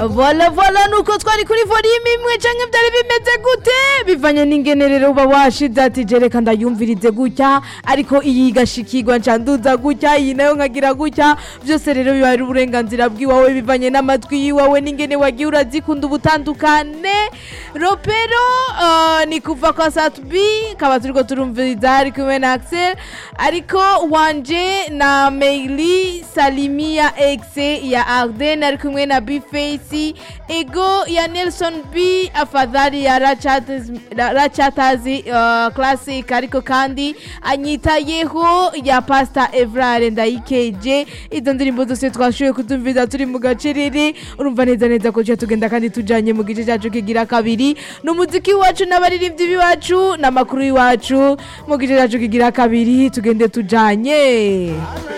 vola vola nuko twari kuri volume imwe canke vyari bimeze gute bivanye n'ingene rero uba washize ati je reka ndayumvirize gutya ariko iyi igashikirwa nca nduza gutya iyi nayo nkagira gutya vyose rero biba ari uburenganzira bw'iwawe bivanye n'amatwi yiwawe n'ingene wagiye urazikunda ubutandukane ropero uh, ni kuva kwa satubi kaba turiko turumviriza ari kumwe na axel ariko wanje na meili salimia exe ya arden ari kumwe na bface ego ya nelson b afadhali ya Rachatazi- rachatazi uh, classic ariko kandi anyitayeho ya pasta evrare ndayikeje izo ndirimbo zose twashoboye kutumviza turi mu gacerere urumva neza neza ko tuja tugenda kandi tujanye mu gice cacu kigira kabiri n'umuziki wacu n'abaririmbyi b'iwacu n'amakuru y'iwacu mu gice cacu kigira kabiri tugende tujanye